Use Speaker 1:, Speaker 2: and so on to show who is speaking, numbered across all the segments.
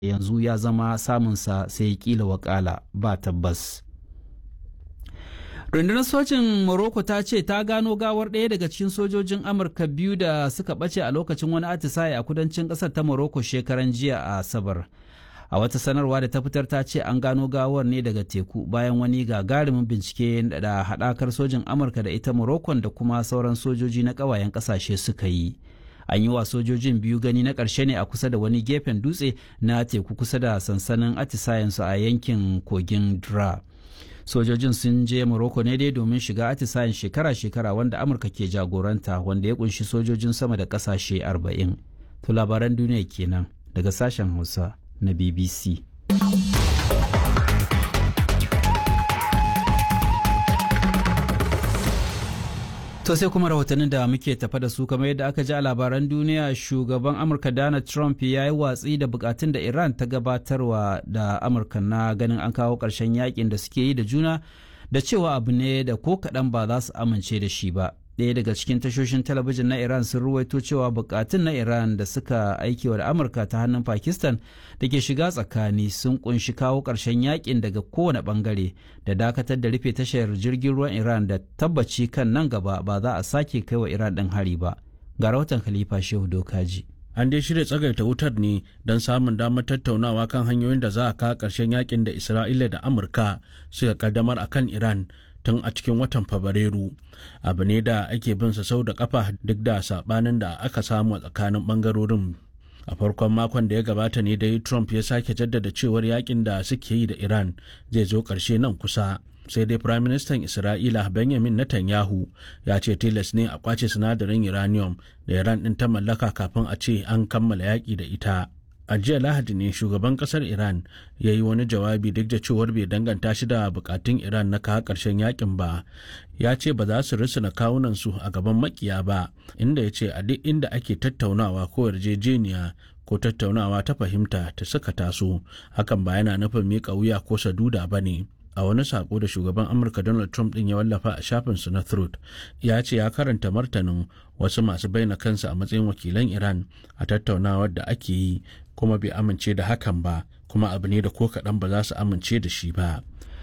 Speaker 1: yanzu ya zama samunsa sai kila wakala ba tabbas. rundunar sojin morocco ta ce ta gano gawar ɗaya daga cikin sojojin amurka biyu da suka ɓace a lokacin wani atisaye a kudancin ƙasar ta morocco shekaran jiya a asabar a wata sanarwa da ta fitar ta ce an gano gawar ne daga teku bayan wani gagarumin bincike da haɗakar sojin amurka da ita morocco da kuma sauran sojoji na ƙawayen ƙasashe suka yi an yi wa sojojin biyu gani na ƙarshe ne a kusa da wani gefen dutse na teku kusa da sansanin atisayensu a yankin kogin dra sojojin sun je morocco ne dai domin shiga atisayen shekara-shekara wanda amurka ke jagoranta wanda ya kunshi sojojin sama da kasashe 40 to labaran duniya kenan daga sashen hausa na bbc To sai kuma rahotannin da muke tafa da su kamar yadda aka ji a labaran duniya shugaban Amurka Donald Trump ya yi watsi da bukatun da Iran ta gabatarwa da Amurka na ganin an kawo ƙarshen yakin da suke yi da juna da cewa abu ne da ko kaɗan ba za su amince da shi ba. Ɗaya daga cikin tashoshin talabijin na Iran sun ruwaito cewa bukatun na Iran da suka aikewa da Amurka ta hannun Pakistan da ke shiga tsakani sun kunshi kawo ƙarshen yakin daga kowane ɓangare da dakatar da rufe tashar jirgin ruwan Iran da tabbaci kan nan gaba ba za a sake kai wa Iran ɗin hari ba. Ga rahoton Khalifa Shehu Dokaji.
Speaker 2: An dai shirya tsagaita wutar ne don samun damar tattaunawa kan hanyoyin da za a kawo ƙarshen yakin da Isra'ila da Amurka suka kaddamar a kan Iran tun a cikin watan Fabrairu. Abu ne da ake bin sa sau da kafa duk da sabanin da aka samu a tsakanin bangarorin. A farkon makon da ya gabata ne dai Trump ya sake jaddada cewar yakin da suke yi da Iran zai zo ƙarshe nan kusa. sai dai Prime Minister Isra'ila Benjamin Netanyahu ya ce tilas ne a kwace sinadarin uranium da Iran ɗin ta mallaka kafin a ce an kammala yaƙi da ita. A jiya Lahadi ne shugaban ƙasar Iran ya yi wani jawabi duk da cewar bai danganta shi da bukatun Iran na kawo ƙarshen yakin ba. Ya ce ba za su risina kawunansu a gaban makiya ba, inda ya ce a duk inda ake tattaunawa ko yarjejeniya ko tattaunawa ta fahimta ta suka taso, hakan ba yana nufin miƙa wuya ko saduda ba ne. a wani sako da shugaban amurka donald trump din ya wallafa a shafinsu na truth ya ce ya karanta martanin wasu masu bayyana kansu a matsayin wakilan iran a tattaunawar da ake yi kuma bai amince da hakan ba kuma abu ne da ko kaɗan ba za su amince da shi ba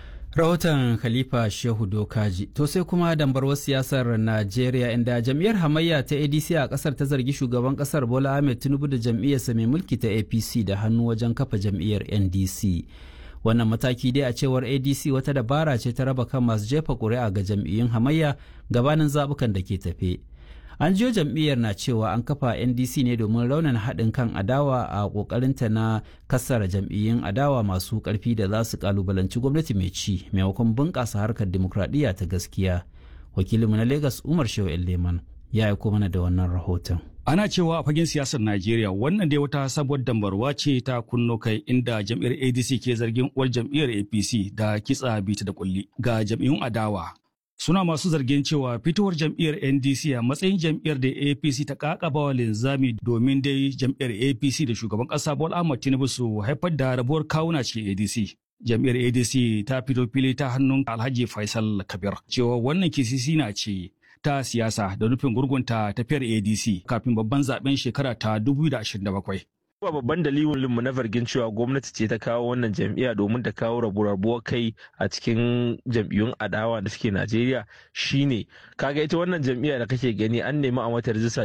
Speaker 1: rahoton khalifa shehu dokaji to sai kuma dambarwar siyasar najeriya inda jam'iyyar hamayya ta adc a kasar ta zargi shugaban kasar bola ahmed tinubu da jam'iyyarsa mai mulki ta apc da hannu wajen kafa jam'iyyar ndc wannan mataki dai a cewar adc wata dabara ce ta raba kan masu jefa ƙuri'a ga jam'iyyun hamayya gabanin zabukan da ke tafe an jiyo jam'iyyar na cewa an kafa ndc ne domin raunin haɗin kan adawa a ƙoƙarinta na kassara jam'iyyun adawa masu ƙarfi da za su ƙalubalanci gwamnati mai ci maimakon bunƙasa harkar dimokuraɗiyya ta gaskiya wakilinmu na lagos umar shehu leman ya aiko mana da wannan rahoton
Speaker 3: Ana cewa a fagen siyasar Najeriya wannan dai wata sabuwar dambarwa ce ta kunno kai inda jam'iyyar ADC ke zargin uwar jam'iyyar APC da kitsa bita da kulli ga jam'iyyun adawa. Suna masu zargin cewa fitowar jam'iyyar NDC a matsayin jam'iyyar da APC ta kakaba wa linzami domin dai jam'iyyar APC da shugaban ƙasa Bola Ahmed Tinubu su haifar da rabuwar kawuna cikin ADC. Jam'iyyar ADC ta fito fili ta hannun Alhaji Faisal Kabir cewa wannan kisisi na ce ta siyasa da nufin gurgunta tafiyar ADC kafin babban zaben shekara ta 2027.
Speaker 4: Ba babban dalilin mu na zargin cewa gwamnati ce ta kawo wannan jam'iyya domin ta kawo rabu-rabuwar kai a cikin jam'iyyun adawa da suke Najeriya shine kaga ita wannan jam'iyya da kake gani an nemi a mata rijista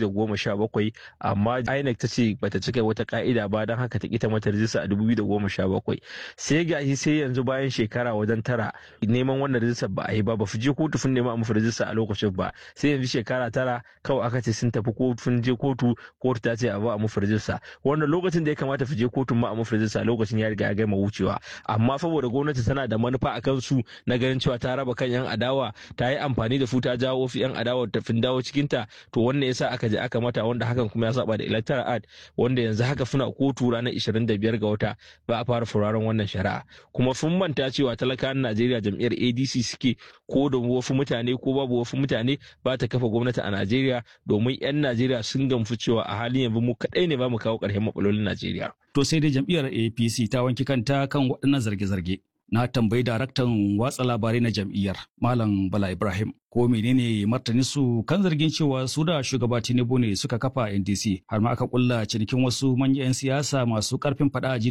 Speaker 4: bakwai amma INEC ta ce bata cika wata ka'ida ba don haka ta kita mata rijista a bakwai sai gashi sai yanzu bayan shekara wajen tara neman wannan rijista ba a yi ba ba fi je kotu sun nema a mafi rijista a lokacin ba sai yanzu shekara tara kawai aka ce sun tafi kotu je kotu kotu ta ce a ba a mafi rijista wannan lokacin da ya kamata su je kotun ma a mafirinsa lokacin ya riga ya gama wucewa amma saboda gwamnati tana da manufa a kansu na ganin cewa ta raba kan yan adawa ta yi amfani da su ta jawo fi yan adawa ta fin dawo cikin ta to wannan yasa aka je aka mata wanda hakan kuma ya saba da electoral act wanda yanzu haka suna kotu ranar 25 ga wata ba a fara furaren wannan shari'a kuma sun manta cewa talakawan Najeriya jam'iyyar ADC suke ko da wasu mutane ko babu wasu mutane ba ta kafa gwamnati a Najeriya domin 'yan Najeriya sun gamsu cewa a halin yanzu mu kaɗai ne ba mu kawo ƙarshen matsalolin Najeriya.
Speaker 3: To sai dai jam'iyyar APC ta wanki kanta kan waɗannan zarge-zarge. Na tambayi daraktan watsa labarai na jam'iyyar Malam Bala Ibrahim ko menene martani su kan zargin cewa su da shugaba Tinubu ne suka kafa NDC har ma aka kulla cinikin wasu manyan 'yan siyasa masu karfin fada a